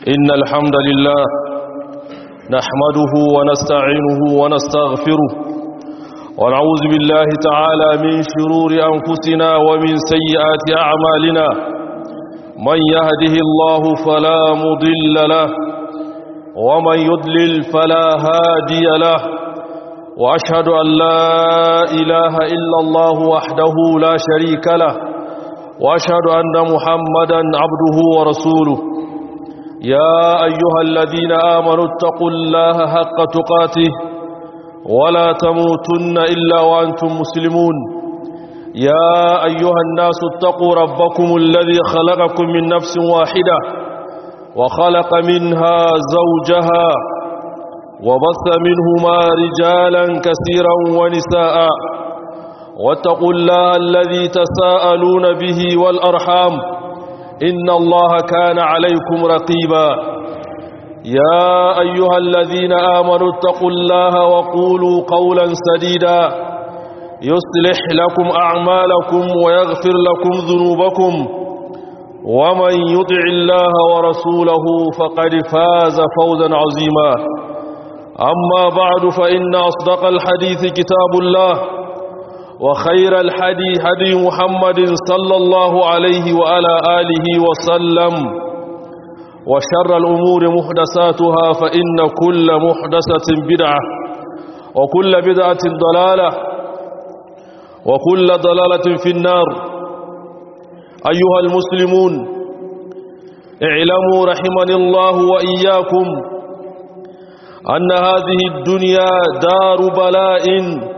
إن الحمد لله نحمده ونستعينه ونستغفره ونعوذ بالله تعالى من شرور أنفسنا ومن سيئات أعمالنا من يهده الله فلا مضل له ومن يضلل فلا هادي له وأشهد أن لا إله إلا الله وحده لا شريك له وأشهد أن محمدا عبده ورسوله يا أيها الذين آمنوا اتقوا الله حق تقاته ولا تموتن إلا وأنتم مسلمون يا أيها الناس اتقوا ربكم الذي خلقكم من نفس واحدة وخلق منها زوجها وبث منهما رجالا كثيرا ونساء واتقوا الله الذي تساءلون به والأرحام إن الله كان عليكم رقيبا يا أيها الذين آمنوا اتقوا الله وقولوا قولا سديدا يصلح لكم أعمالكم ويغفر لكم ذنوبكم ومن يطع الله ورسوله فقد فاز فوزا عظيما أما بعد فإن أصدق الحديث كتاب الله وخير الحدي هدي محمد صلى الله عليه وعلى آله وسلم وشر الأمور محدثاتها فإن كل محدثة بدعة وكل بدعة ضلالة وكل ضلالة في النار أيها المسلمون اعلموا رحمني الله وإياكم أن هذه الدنيا دار بلاء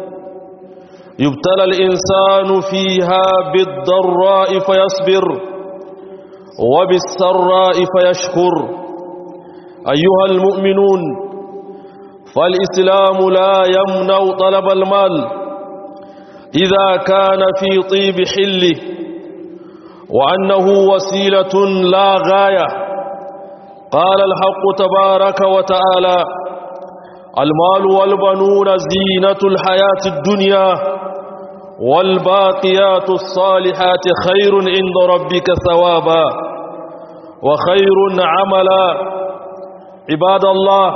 يبتلى الإنسان فيها بالضراء فيصبر وبالسراء فيشكر أيها المؤمنون فالإسلام لا يمنع طلب المال إذا كان في طيب حله وأنه وسيلة لا غاية قال الحق تبارك وتعالى المال والبنون زينة الحياة الدنيا والباقيات الصالحات خير عند ربك ثوابا وخير عملا عباد الله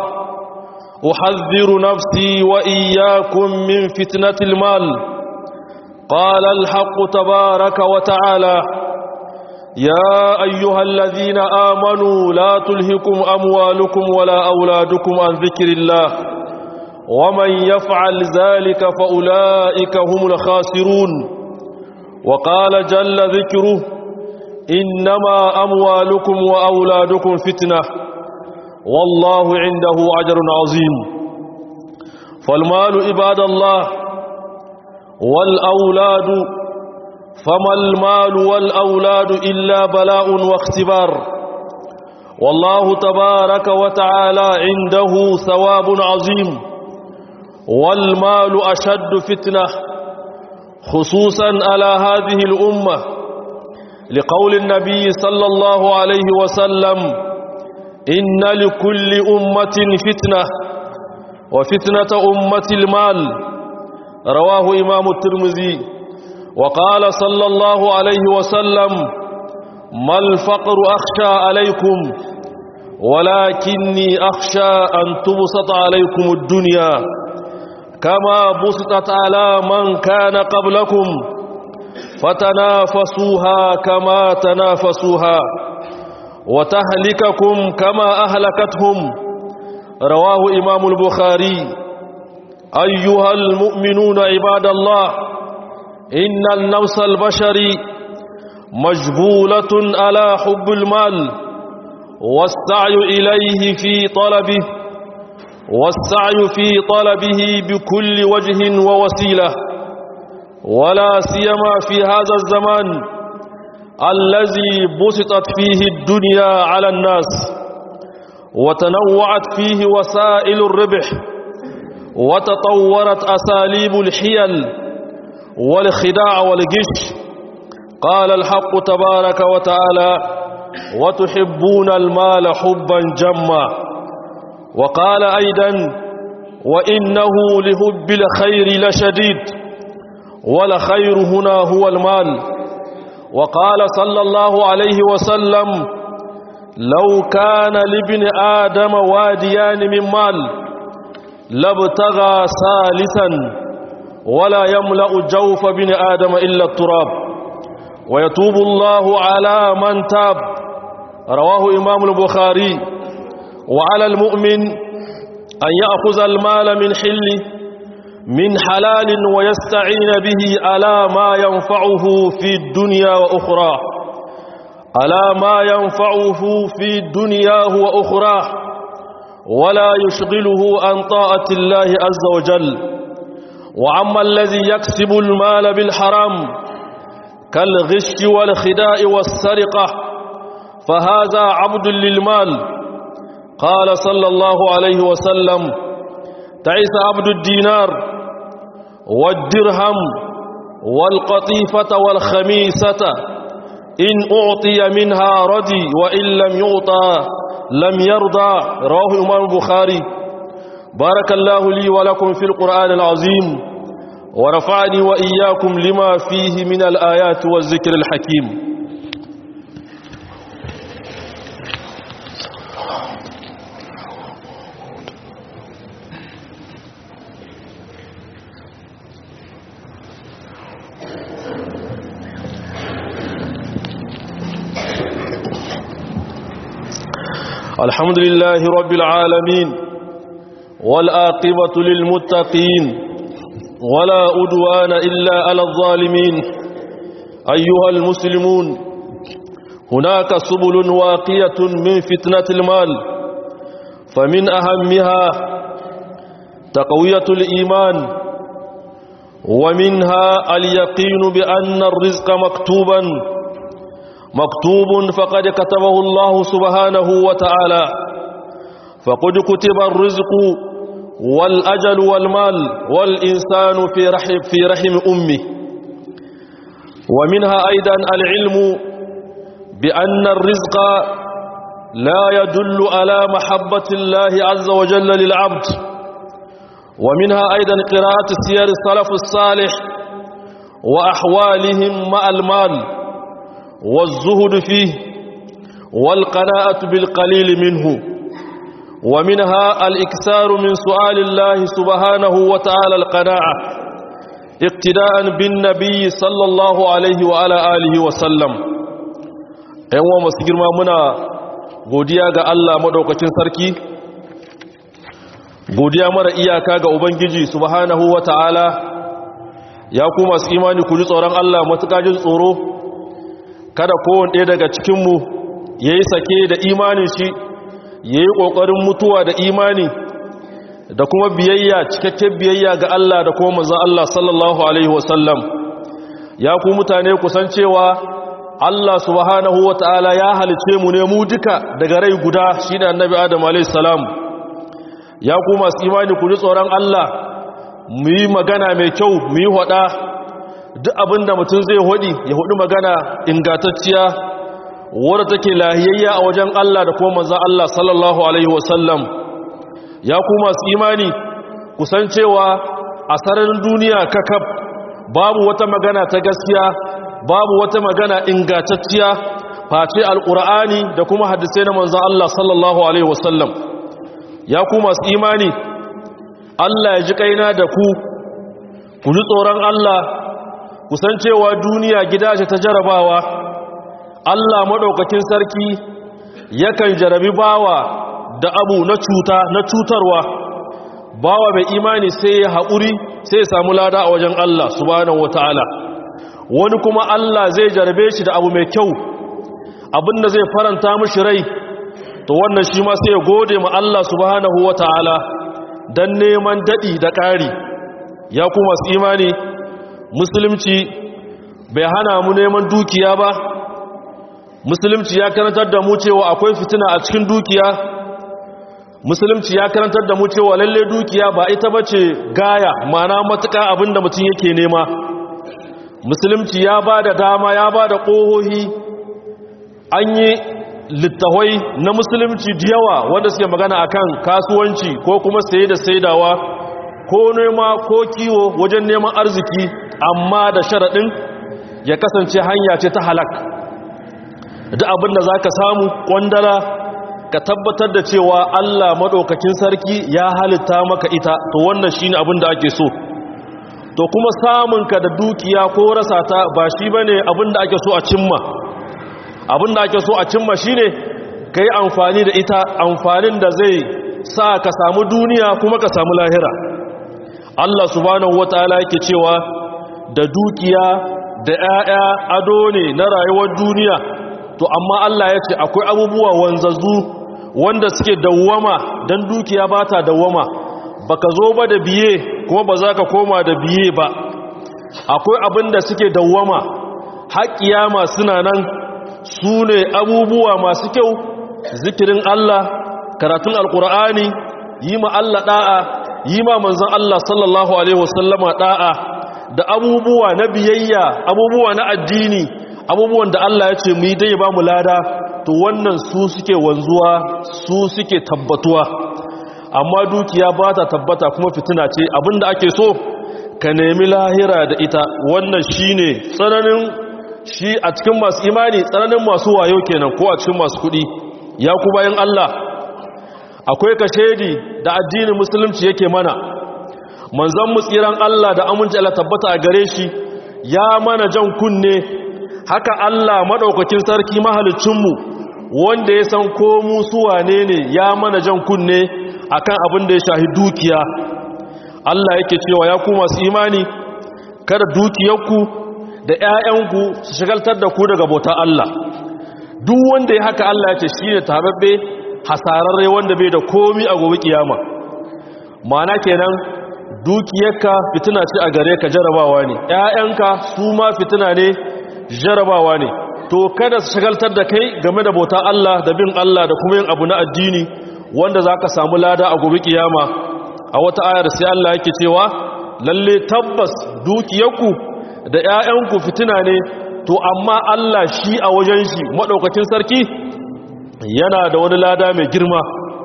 أحذر نفسي وإياكم من فتنة المال قال الحق تبارك وتعالى يا أيها الذين آمنوا لا تلهكم أموالكم ولا أولادكم عن ذكر الله ومن يفعل ذلك فأولئك هم الخاسرون وقال جل ذكره إنما أموالكم وأولادكم فتنة والله عنده أجر عظيم فالمال عباد الله والأولاد فما المال والأولاد إلا بلاء واختبار والله تبارك وتعالى عنده ثواب عظيم والمال أشد فتنة خصوصا على هذه الأمة لقول النبي صلى الله عليه وسلم إن لكل أمة فتنة وفتنة أمة المال رواه إمام الترمذي وقال صلى الله عليه وسلم ما الفقر أخشى عليكم ولكني أخشى أن تبسط عليكم الدنيا كما بسطت على من كان قبلكم فتنافسوها كما تنافسوها وتهلككم كما أهلكتهم رواه إمام البخاري أيها المؤمنون عباد الله إن النفس البشري مجبولة على حب المال والسعي إليه في طلبه والسعي في طلبه بكل وجه ووسيلة ولا سيما في هذا الزمان الذي بسطت فيه الدنيا على الناس وتنوعت فيه وسائل الربح وتطورت أساليب الحيل والخداع والغش قال الحق تبارك وتعالى وتحبون المال حبا جما وقال أيضا وإنه لحب الخير لشديد والخير هنا هو المال وقال صلى الله عليه وسلم لو كان لابن آدم واديان من مال لابتغى ثالثا ولا يملأ جوف ابن آدم إلا التراب ويتوب الله على من تاب رواه إمام البخاري وعلى المؤمن أن يأخذ المال من حل من حلال ويستعين به على ما ينفعه في الدنيا وأخرى على ما ينفعه في دنياه وأخراه ولا يشغله عن طاعة الله عز وجل وعما الذي يكسب المال بالحرام كالغش والخداع والسرقة فهذا عبد للمال قال صلى الله عليه وسلم تعيس عبد الدينار والدرهم والقطيفة والخميسة إن أعطي منها ردي وإن لم يعطى لم يرضى رواه إمام البخاري بارك الله لي ولكم في القرآن العظيم ورفعني وإياكم لما فيه من الآيات والذكر الحكيم الحمد لله رب العالمين والآقبة للمتقين ولا أدوان إلا على الظالمين أيها المسلمون هناك سبل واقية من فتنة المال فمن أهمها تقوية الإيمان ومنها اليقين بأن الرزق مكتوبا مكتوب فقد كتبه الله سبحانه وتعالى فقد كتب الرزق والأجل والمال والإنسان في رحم, في رحم أمه ومنها أيضا العلم بأن الرزق لا يدل على محبة الله عز وجل للعبد ومنها أيضا قراءة سير السلف الصالح وأحوالهم مع المال والزهد فيه والقناعة بالقليل منه ومنها الإكثار من سؤال الله سبحانه وتعالى القناعة اقتداء بالنبي صلى الله عليه وعلى آله وسلم أيوة مسجر ما منا godiya ga Allah madaukakin sarki godiya mara iyaka ga ubangiji subhanahu wataala ya ku masu imani ku ji tsoron Allah matuƙa jin tsoro kada kowane ɗaya daga cikinmu ya yi sake da imanin shi ya yi ƙoƙarin mutuwa da imani da kuma biyayya cikakken biyayya ga Allah da kuma manzan Allah sallallahu Alaihi wasallam ya ku mutane kusan cewa Allah subhanahu wa ta'ala ya halice mu ne mu duka daga rai guda shi ne annabi Adam a.s. ya ku masu imani ku ji tsoron Allah mu yi magana mai kyau mu yi haɗa duk abinda mutum zai hudi ya hudu magana ingantacciya wadda take lahiyayya a wajen Allah da kuma manzan Allah sallallahu alaihi wasallam ya ku masu imani kusan cewa a sararin duniya kakaf babu wata magana ta gaskiya babu wata magana ingantacciya face alkur'ani da kuma hadisai na manzan Allah sallallahu alaihi wasallam ya ku masu imani Allah ya ji kaina da ku ku ji tsoron Allah kusan cewa duniya gida ce ta jarabawa Allah maɗaukakin sarki yakan jarabi bawa da abu na cuta na cutarwa bawa mai imani sai ya haƙuri sai ya samu lada a wajen Allah subhanahu wata'ala wani kuma Allah zai jarabe shi da abu mai kyau abinda zai faranta mishi rai to wannan shi ma sai ya gode ma Allah subhanahu wata'ala don neman daɗi da ƙari ya kuma su imani musulunci bai hana mu neman dukiya ba musulunci ya karantar da mu cewa akwai fitina a cikin dukiya musulunci ya karantar da mu cewa lalle dukiya ba ita bace gaya mana matuƙa abinda mutum yake nema musulunci ya ba da dama ya ba da ƙohohi an yi littawai na musulunci da yawa wanda suke magana akan kasuwanci ko kuma saye da saidawa ko nema ko kiwo wajen neman arziki amma da sharaɗin ya kasance hanya ce ta halak duk abin da za ka samu ƙwandala ka tabbatar da cewa Allah maɗaukakin sarki ya halitta maka ita to wannan shi ne abin da ake so to kuma samunka da dukiya ko rasa ta ba shi ba ne abin da ake so a cimma abin da ake so a cimma shi ne ka yi amfani da ita amfanin da zai sa ka samu duniya kuma ka samu lahira Allah subhanahu wata'ala yake cewa da dukiya da 'ya'ya ado ne na rayuwar duniya to amma Allah ya ce akwai abubuwa wanzazzu wanda suke dawwama don dukiya ba ta dawwama ba ka zo ba da biye kuma ba za ka koma da biye ba akwai abin da suke dawwama haƙƙiyama suna nan su ne abubuwa masu kyau zikirin Allah karatun alkur'ani yi ma Allah ɗa'a yi ma manzan Allah sallallahu Alaihi wasallama ɗa'a da abubuwa na biyayya abubuwa na addini abubuwan da Allah ya ce mu yi dai ba mu lada to wannan su suke wanzuwa su suke tabbatuwa amma dukiya ba ta tabbata kuma fitina ce abinda ake so ka nemi lahira da ita wannan shine tsananin shi a cikin masu imani tsananin masu wayo kenan ko a cikin masu kuɗi ya ku bayan Allah akwai kashedi da addinin musulunci yake mana manzon mu tsiran Allah da aminci Allah tabbata a gare shi ya mana jan kunne haka Allah madaukakin sarki mahalicin mu wanda ya san ko mu su wane ne ya mana jan kunne akan abin da ya shahi dukiya Allah yake cewa ya ku masu imani kada dukiyarku da ƴaƴanku su shagaltar da ku daga bautar Allah duk wanda ya haka Allah ya ce shine tababbe hasararre wanda bai da komi a gobe kiyama ma'ana kenan dukiyarka fitina ce a gare ka jarabawa ne ƴaƴanka su ma fitina ne jarabawa ne to kada su shagaltar da kai game da bautar Allah da bin Allah da kuma yin abu na addini wanda zaka samu lada a gobe kiyama a wata ayar sai Allah yake cewa lalle tabbas dukiyarku da ƴaƴanku fitina ne to amma Allah shi a wajen shi madaukakin sarki yana da wani lada mai girma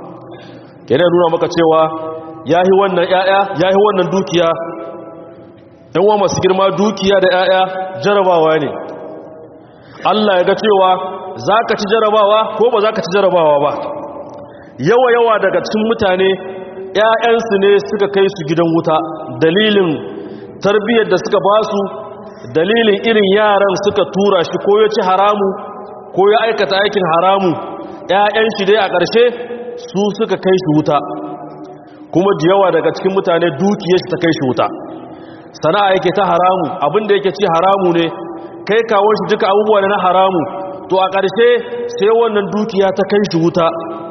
yana nuna maka cewa yahi wannan ƴaƴa yahi wannan dukiya ɗan wa masu girma dukiya da ƴaƴa jarabawa ne Allah ya ga cewa za ka ci jarabawa ko ba za ka ci jarabawa ba yawa yawa daga cikin mutane ƴaƴansu ne suka kai su gidan wuta dalilin tarbiyyar da suka ba su dalilin irin yaran suka tura shi ko ya ci haramu ko ya aikata aikin haramu ‘ya'yan shi dai a ƙarshe su suka kai shi wuta kuma da yawa daga cikin mutane dukiyar shi ta kai shi wuta sana'a yake ta haramu abinda yake ci haramu ne kai kawo shi duka abubuwa na haramu to a ƙarshe sai wannan dukiya ta kai shi wuta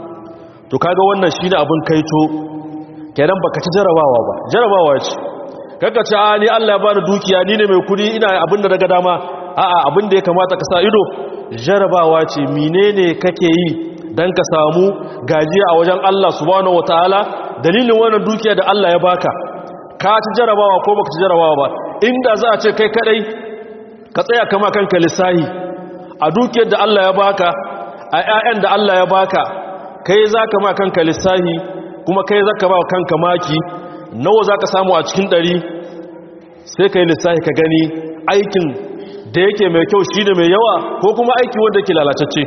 to kaga wannan shi ne abin kaito kenan baka ci jarabawa ba jarabawa ce kaka ce a ni Allah ya bani dukiya ni ne mai kudi ina abin da daga dama a'a abin da ya kamata ka sa ido jarabawa ce menene kake yi dan ka samu gajiya a wajen Allah subhanahu wataala dalilin wannan dukiya da Allah ya baka ka ci jarabawa ko baka ci jarabawa ba inda za a ce kai kadai ka tsaya kama kanka lissahi a dukiyar da Allah ya baka a ƴaƴan da Allah ya baka kai zaka ma kanka lissahi kuma kai zaka ba kanka maki nawa zaka samu a cikin ɗari sai kai lissahi ka gani aikin da yake mai kyau shi ne mai yawa ko kuma aiki wanda yake lalatacce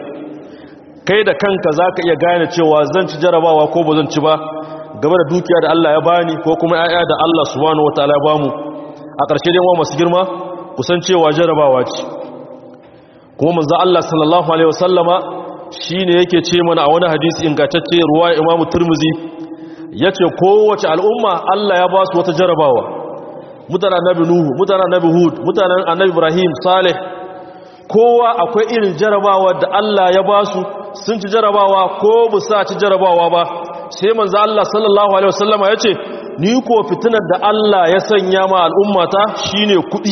kai da kanka za ka iya gane cewa zan ci jarabawa ko ba zan ci ba game da dukiya da Allah ya bani ko kuma ya'ya da Allah subhanahu wataala ya bamu a ƙarshe dai masu girma kusan cewa jarabawa ce kuma manzo Allah sallallahu alaihi wasallama shine yake ce mana a wani hadisi ingantacce ruwa Imam Tirmidhi yace kowace al'umma Allah ya ba su wata jarabawa mutanen annabi nuhu mutanen annabi hud mutanen annabi ibrahim salih kowa akwai irin jarabawa da Allah ya ba su sun ci jarabawa ko bu sa ci jarabawa ba sai manzo Allah sallallahu alaihi wasallama yace ni ko fitinar da Allah ya sanya ma al'ummata shine kudi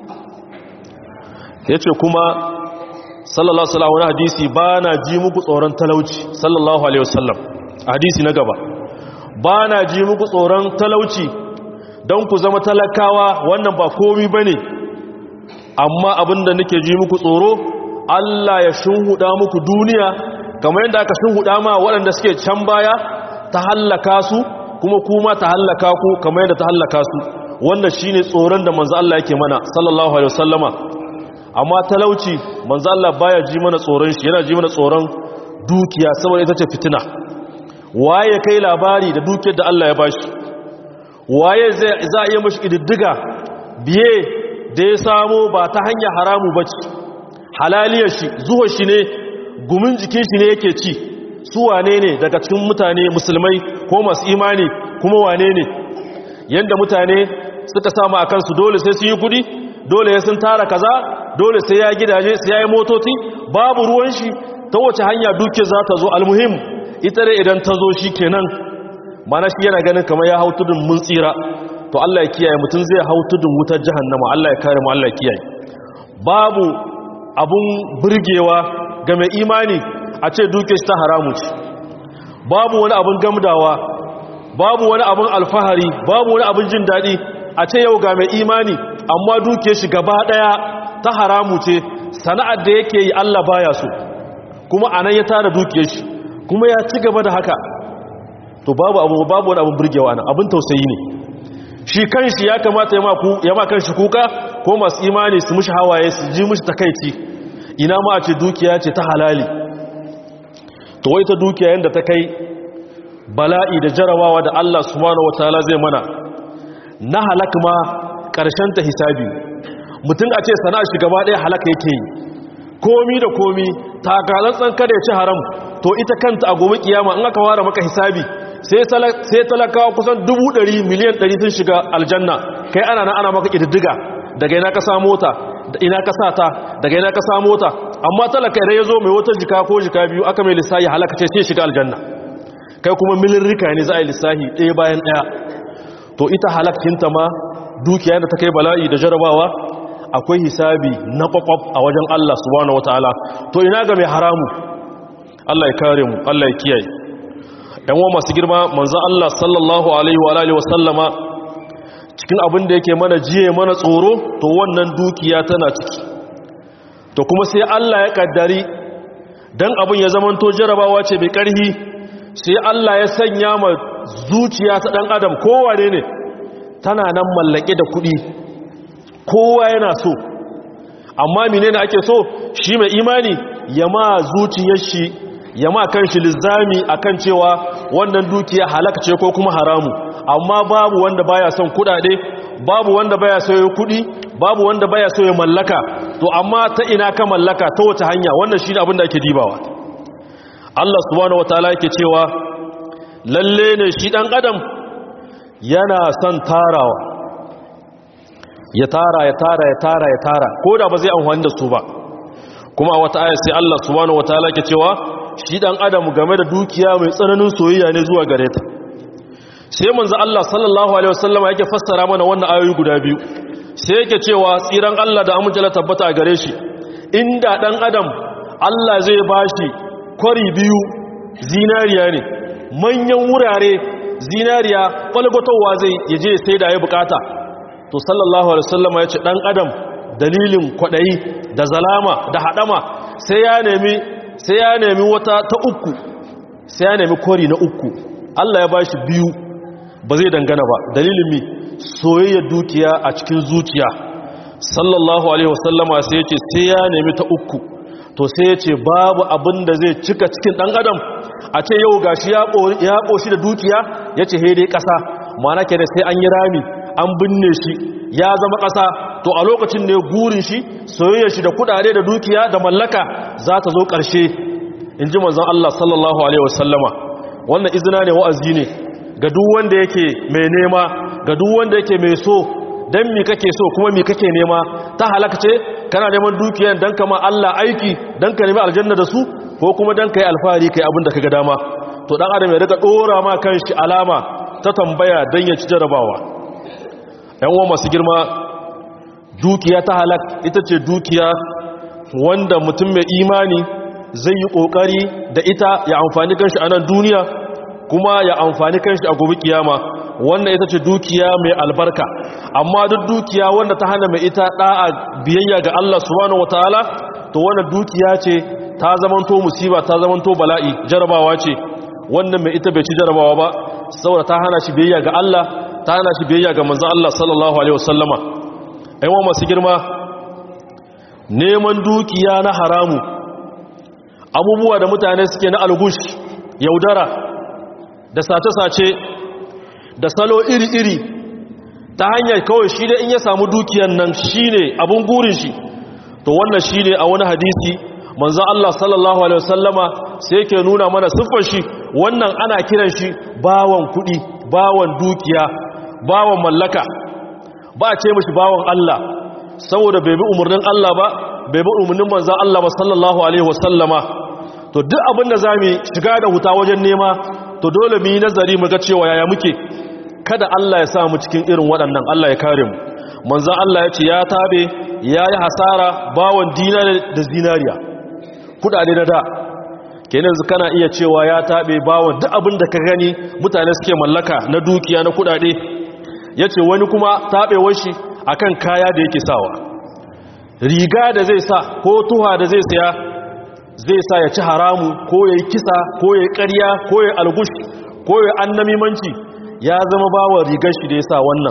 yace kuma sallallahu alaihi wasallam hadisi bana ji muku tsoron talauci sallallahu alaihi wasallam hadisi na gaba bana ji muku tsoron talauci don ku zama talakawa wannan ba komi ba ne amma abinda nake ji muku tsoro Allah ya shunhuda muku duniya kamar yadda aka shunhuda ma waɗanda suke can baya ta hallaka su kuma kuma ta hallaka ku kamar yadda ta hallaka su wannan shine tsoron da manzo Allah yake mana sallallahu alaihi wasallama amma talauci manzo Allah baya ji mana tsoron shi yana ji mana tsoron dukiya saboda ita ce fitina waye kai labari da dukiyar da Allah ya bashi waye zai za a iya mashi kididdiga biye da ya samu ba ta hanyar haramu bace halaliyar shi zuwa shi ne gumin jikin shi ne yake ci su wane ne daga cikin mutane musulmai ko masu imani kuma wane ne yanda mutane suka samu a kansu dole sai sun yi kudi dole ya sun tara kaza dole sai ya gidaje sai ya yi motoci babu ruwan shi ta wace hanya duke za ta zo almuhim ita dai idan ta zo shi kenan mana shi yana ganin kamar ya hau tudun mun tsira to Allah ya kiyaye mutum zai hau tudun wutar jahannama Allah ya kare mu Allah ya kiyaye babu abun burgewa ga mai imani a ce duke shi ta haramu ce babu wani abun gamdawa babu wani abun alfahari babu wani abun jin daɗi a ce yau ga mai imani amma duke shi gaba ɗaya ta haramu ce sana'ar da yake yi Allah baya so kuma anan ya tara duke shi kuma ya ci gaba da haka to babu abu babu wani abun burgewa nan abun tausayi ne shi kanshi ya kamata ya ma kanshi kuka ko masu imani su mushi hawaye su ji mushi takaici ina ma a ce dukiya ce ta halali to wai ta dukiya yadda ta kai bala'i da jarabawa da Allah subhanahu wataala zai mana na halak ma ƙarshen ta hisabi mutum a ce sana'a shi gaba ɗaya halaka yake yi komi da komi takalantsan kada ya ci haram to ita kanta a gobe kiyama in aka ware maka hisabi sai talakawa kusan dubu ɗari miliyan ɗari sun shiga aljanna kai ana na ana maka ƙididdiga daga ina ka sa mota da ina ka sa ta daga ina ka sa mota amma talaka idan ya zo mai wata jika ko jika biyu aka mai lissahi halaka ce sai shiga aljanna kai kuma milirrika ne za a yi lissahi ɗaya bayan ɗaya to ita halakkinta ma dukiya da ta kai bala'i da jarabawa akwai hisabi na kwakwaf a wajen Allah subhanahu wataala to ina ga mai haramu Allah ya kare mu Allah ya kiyaye yan wa masu girma manzon Allah sallallahu alaihi wa alihi wasallama cikin abin da yake mana jiye mana tsoro to wannan dukiya tana ciki to kuma sai Allah ya kaddari dan abin ya zamanto jarabawa ce mai karhi sai Allah ya sanya ma zuciya ta dan adam kowane ne tana nan mallake da kuɗi kowa yana so amma menene ake so shi mai imani ya ma zuciyar shi ya ma kanshi lizzami akan cewa wannan dukiya halaka ce ko kuma haramu amma babu wanda baya son kudade babu wanda baya so ya kudi babu wanda baya so ya mallaka to amma ta ina ka mallaka ta wata hanya wannan shine abin da ake dibawa Allah subhanahu wataala yake cewa lalle ne shi dan adam yana son tarawa ya tara ya tara ya tara ya tara ko da ba zai amfani da su ba kuma a wata ayar sai Allah subhanahu wataala ke cewa shi dan adam game da dukiya mai tsananin soyayya ne zuwa gare ta sai manzo Allah sallallahu alaihi wasallam yake fassara mana wannan ayoyi guda biyu sai yake cewa tsiran Allah da amince tabbata a gare shi inda dan adam Allah zai bashi kwari biyu zinariya ne manyan wurare zinariya kwalgwatowa zai yaje sai da ya bukata to sallallahu alaihi wasallam ya ce dan adam dalilin kwadayi da zalama da hadama sai ya nemi sai ya nemi wata ta uku sai ya nemi kori na uku Allah ya bashi biyu ba zai dangana ba dalilin mi soyayya dukiya a cikin zuciya sallallahu alaihi wasallama sai ya ce sai ya nemi ta uku to sai ya ce babu abin da zai cika cikin dan adam a ce yau gashi ya koshi da dukiya ya ce dai ƙasa mana ke da sai an yi rami an binne shi ya zama ƙasa to a lokacin ne gurin shi soyayya shi da kudade da dukiya da mallaka za ta zo ƙarshe in ji manzon Allah sallallahu alaihi wasallama wannan izina ne wa'azi ne ga duk wanda yake mai nema ga duk wanda yake mai so dan mi kake so kuma mi kake nema ta halaka ce kana neman dukiyar dan kama Allah aiki dan ka nemi aljanna da su ko kuma dan kai alfahari kai abin da kaga dama to dan adam ya riga dora ma kanshi alama ta tambaya dan ya ci jarabawa yan uwa masu girma dukiya ta halak ita ce dukiya wanda mutum mai imani zai yi kokari da ita ya amfani kanshi a nan duniya kuma ya amfani kanshi a gobe kiyama wannan ita ce dukiya mai albarka amma duk dukiya wanda ta hana mai ita da'a biyayya ga Allah subhanahu wataala to wannan dukiya ce ta zamanto musiba ta zamanto bala'i jarabawa ce wannan mai ita bai ci jarabawa ba saboda ta hana shi biyayya ga Allah ta hana shi biyayya ga manzon Allah sallallahu alaihi wasallama aiwa masu girma neman dukiya na haramu abubuwa da mutane suke na algush yaudara da sace-sace da salo iri-iri ta hanyar kawai shi da in ya samu dukiyan nan shi ne abin gurin shi to wannan shi ne a wani hadisi manzan Allah sallallahu Alaihi wasallama sai ke nuna mana siffar shi wannan ana kiran shi bawan kudi bawan dukiya bawan mallaka ba a ce mashi bawan Allah saboda bai bi umarnin Allah ba bai bi umarnin manzan Allah ba sallallahu Alaihi wasallama to duk abin da za mu shiga da huta wajen nema to dole mu yi nazari mu ga cewa yaya muke kada Allah ya sa mu cikin irin waɗannan Allah ya kare mu manzan Allah ya ce ya tabe ya yi hasara bawan dina da zinariya kudade na da kenan yanzu kana iya cewa ya tabe bawan duk abin da ka gani mutane suke mallaka na dukiya na kudade ya ce wani kuma tabewar shi akan kaya da yake sawa riga da zai sa ko tuha da zai saya zai sa ya ci haramu ko ya yi kisa ko ya yi ƙarya ko ya yi algush ko ya yi annamimanci ya zama bawa rigar shi da ya sa wannan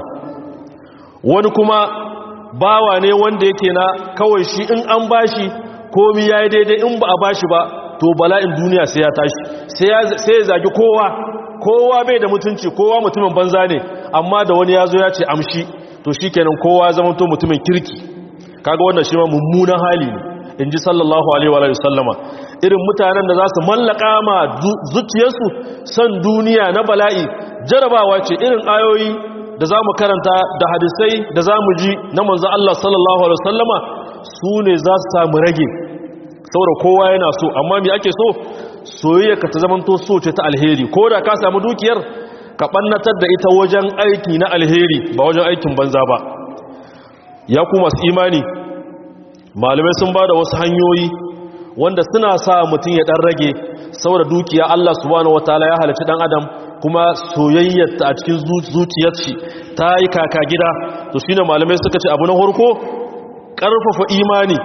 wani kuma bawa ne wanda yake na kawai shi in an bashi komi ya yi daidai in ba a bashi ba to bala'in duniya sai ya tashi sai ya zagi kowa kowa bai da mutunci kowa mutumin banza ne amma da wani ya zo ya ce amshi to shi kenan kowa zama to mutumin kirki kaga wannan shi ma mummunan hali ne in ji sallallahu alaihi wa sallama irin mutanen da za su mallaka ma zuciyarsu son duniya na bala'i jarabawa ce irin ayoyi da za mu karanta da hadisai da za mu ji na manzan Allah sallallahu alaihi sallama su ne za su samu rage saboda kowa yana so amma me ake so soyayya ka ta zamanto so ce ta alheri ko da ka samu dukiyar ka ɓannatar da ita wajen aiki na alheri ba wajen aikin banza ba ya ku masu imani malamai sun ba da wasu hanyoyi wanda suna sa mutum ya ɗan rage saboda dukiya Allah subhanahu wataala ya halarci ɗan adam kuma soyayyarta a cikin zuciyar shi ta yi kaka gida to shine malamai suka ce abu na harko ƙarfafa imani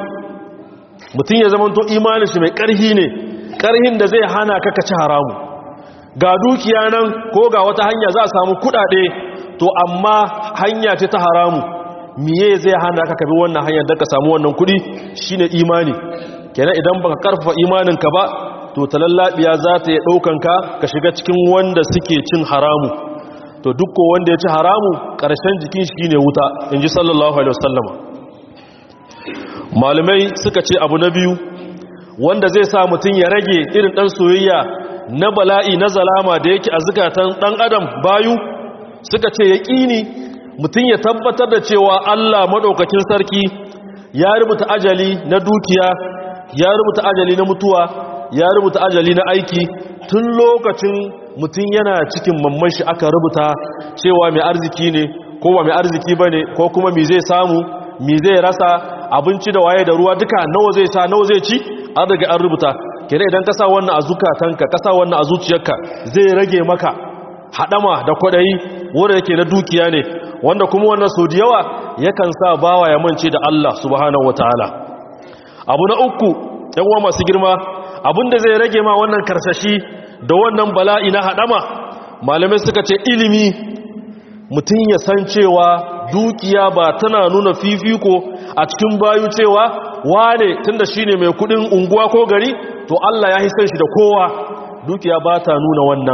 mutum ya zamanto imanin shi mai ƙarhi ne ƙarhin da zai hana ka ci haramu ga dukiya nan ko ga wata hanya za a samu kuɗaɗe to amma hanya ce ta haramu miye zai hana ka kabi wannan hanyar da ka samu wannan kudi shine imani kenan idan baka karfafa imaninka ba to talallabiya za ta yi daukan ka ka shiga cikin wanda suke cin haramu to duk ko wanda ya ci haramu karshen jikin shi ne wuta inji sallallahu alaihi wasallama malamai suka ce abu na biyu wanda zai sa mutum ya rage irin dan soyayya na bala'i na zalama da yake a zukatan dan adam bayu suka ce yaqini mutum ya tabbatar da cewa Allah maɗaukakin sarki ya rubuta ajali na dukiya ya rubuta ajali na mutuwa ya rubuta ajali na aiki tun lokacin mutum yana cikin mamman shi aka rubuta cewa mai arziki ne ko ba mai arziki ba ne ko kuma mi zai samu mi zai rasa abinci da waye da ruwa duka nawa zai sa nawa zai ci an daga an rubuta kere idan ka sa wannan a zukatanka ka sa wannan a zuciyarka zai rage maka haɗama da kwaɗayi wanda yake na dukiya ne wanda kuma wannan sau da yawa yakan sa bawa ya mance da Allah subhanahu wataala abu na uku uwa masu girma abinda zai rage ma wannan karsashi da wannan bala'i na haɗama malamai suka ce ilimi mutum ya san cewa dukiya ba tana nuna fifiko a cikin bayu cewa wane tunda shine mai kudin unguwa ko gari to Allah ya hisan shi da kowa dukiya ba ta nuna wannan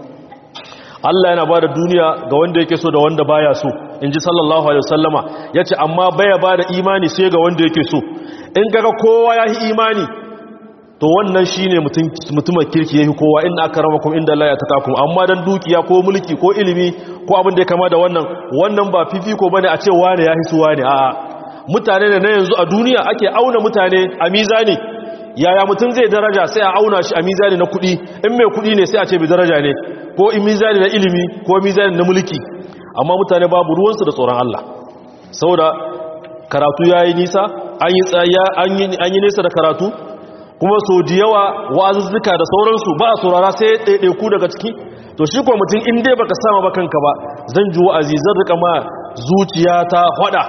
Allah yana ba da duniya ga wanda yake so da wanda baya so in ji sallallahu alaihi wasallama ya ce amma baya ba da imani sai ga wanda yake so in gaga kowa ya yi imani to wannan shi ne mutumin kirki ya yi kowa inda aka rama kuma inda Allah ya taka kuma amma don dukiya ko mulki ko ilimi ko abin da ya kama da wannan wannan ba fifiko bane a ce wane ya hisu wane a'a mutane ne na yanzu a duniya ake auna mutane a mizani yaya mutum zai daraja sai a auna shi a mizani na kuɗi in mai kuɗi ne sai a ce bi daraja ne ko in mizani na ilimi ko mizani na mulki amma mutane babu ruwansu da tsoron Allah saboda karatu ya yi nisa an yi nisa da karatu kuma so da yawa wa'azuzzuka da sauransu ba a saurara sai ɗaiɗaiku daga ciki to shi kuwa mutum in dai baka sama ba kanka ba zan ji wa'azi zan rika ma zuciya ta hwada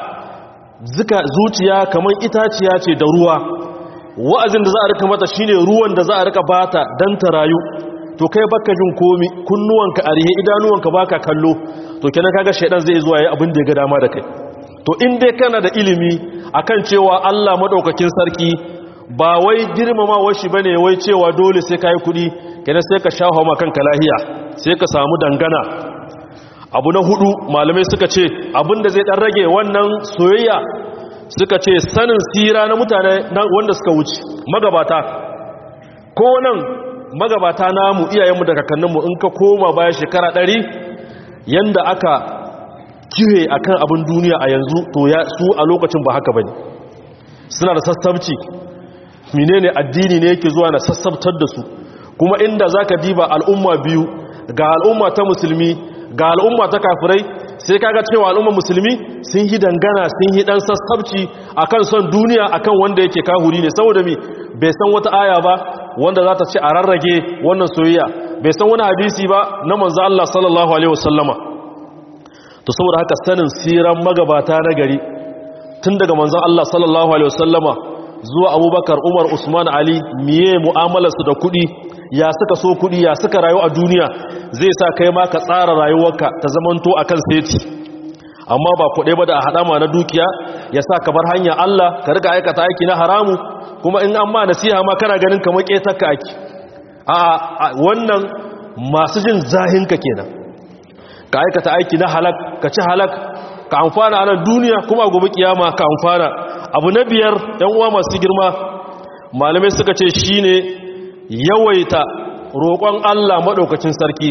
zuciya kamar itaciya ce da ruwa wa'azin da za a rika mata shine ruwan da za a rika bata dan ta rayu to kai baka jin komi kunnuwanka a rihe idanuwanka baka kallo to kenan kaga shaidan zai zuwa yayi abin da ya ga dama da kai to in dai kana da ilimi akan cewa Allah madaukakin sarki ba wai girmamawar shi bane wai cewa dole sai kai kudi kenan sai ka shawo ma kanka lahiya sai ka samu dangana abu na hudu malamai suka ce abinda zai dan rage wannan soyayya suka ce sanin sira na mutane wanda suka wuce magabata ko nan magabata namu iyayenmu da kakanninmu in ka koma baya shekara ɗari yanda aka kihe akan abin duniya a yanzu to ya su a lokacin ba haka bane suna da sassabci menene addini ne yake zuwa na sassabtar da su kuma inda zaka diba al'umma biyu ga al'umma ta musulmi ga al'umma ta kafirai sai kaga cewa al'umma musulmi sun yi dangana sun yi dan sassabci akan son duniya akan wanda yake kahuri ne saboda mi bai san wata aya ba wanda za ta ce a rarrage wannan soyayya bai san wani hadisi ba na manzo Allah sallallahu alaihi wasallama to saboda haka sanin siran magabata na gari tun daga manzon Allah sallallahu alaihi wasallama zuwa Abubakar Umar Usman Ali miye mu'amalarsu da kuɗi ya suka so kuɗi ya suka rayu a duniya zai sa kai ma ka tsara rayuwarka ta zamanto akan seti amma ba kuɗe ba da a haɗama na dukiya ya sa ka bar hanya Allah ka riga aikata aiki na haramu kuma in an ma nasiha ma kana ganin kamar ƙetarka aiki a wannan masu jin zahinka kenan ka aikata aiki na halak ka ci halak ka amfana a nan duniya kuma gobe kiyama ka amfana abu na biyar yan uwa masu girma malamai suka ce shine yawaita roƙon Allah maɗaukacin sarki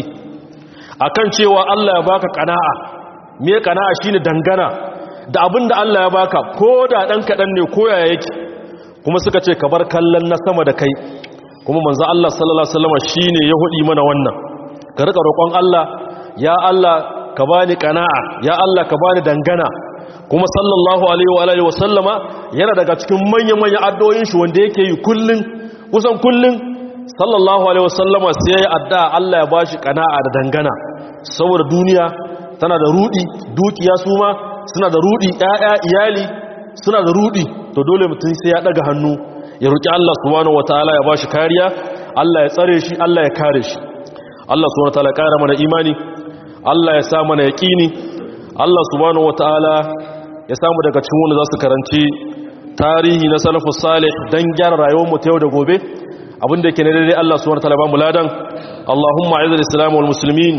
akan cewa Allah ya baka kana'a me kana'a shine dangana da abin da Allah ya baka ko da ɗan kaɗan ne ko yaya yake kuma suka ce ka bar kallon na sama da kai kuma manzo Allah sallallahu alaihi wasallam shine ya hudi mana wannan ka rika roƙon Allah ya Allah ka bani kana'a ya Allah ka bani dangana kuma sallallahu alaihi wa alihi wasallama yana daga cikin manyan manyan addu'o'in shi wanda yake yi kullun kusan kullun sallallahu alaihi wasallama sai ya adda Allah ya bashi kana'a da dangana saboda duniya tana da rudi dukiya su ma suna da rudi ƴaƴa iyali suna da rudi to dole mutum sai ya daga hannu ya roki Allah subhanahu wataala ya bashi kariya Allah ya tsare shi Allah ya kare shi Allah subhanahu wataala ya kara mana imani Allah ya sa mana yaqini Allah subhanahu wataala ya samu daga cikin wanda za su karanci tarihi na salafus salih dan gyara rayuwar mu ta yau da gobe abinda yake ne daidai Allah subhanahu wataala ba mu ladan Allahumma a'izz islam wal muslimin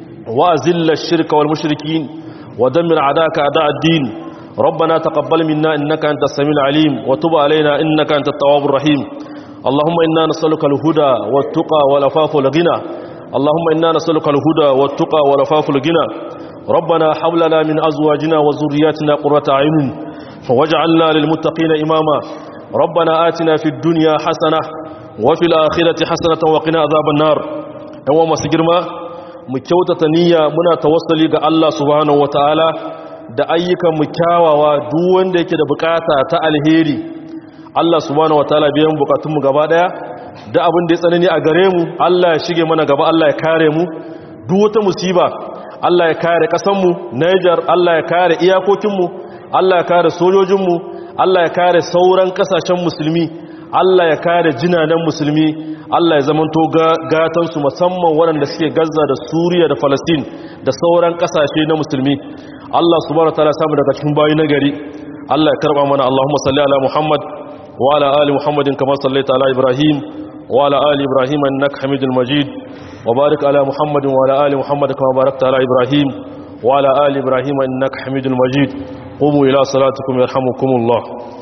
wa azilla ash-shirka wal mushrikin wa dammir a'daka a'da' ad-din ربنا تقبل منا إنك أنت السميع العليم وتب علينا إنك أنت التواب الرحيم اللهم إنا نسألك الهدى والتقى والعفاف والغنى اللهم إنا نسألك الهدى والتقى والعفاف والغنى ربنا حولنا من أزواجنا وذرياتنا قرة أعين واجعلنا للمتقين إماما ربنا آتنا في الدنيا حسنة وفي الآخرة حسنة وقنا عذاب النار يوم سجرما مكيوتة نية منا توصلي الله سبحانه وتعالى da ayyukan mu kyawawa duk wanda yake da bukata ta alheri Allah subhanahu wataala biyan bukatun mu gaba daya da abin da ya tsanani a gare mu Allah ya shige mana gaba Allah ya kare mu duk wata musiba Allah ya kare kasan mu Niger Allah ya kare iyakokin mu Allah ya kare sojojin mu Allah ya kare sauran kasashen musulmi Allah ya kare jinanan musulmi Allah ya zamanto gatan su musamman waɗanda suke Gaza da Suriya da Palestine da sauran kasashe na musulmi Allah subhanahu wataala samu daga cikin bayi na gari Allah ya karba mana Allahumma salli ala Muhammad wa ala ali Muhammadin kama sallaita ala Ibrahim wa ala ali Ibrahim innaka Hamidul Majid wa barik ala Muhammadin wa ala ali Muhammad kama barakta ala Ibrahim wa ala ali Ibrahim innaka Hamidul Majid qumu ila salatikum yarhamukumullah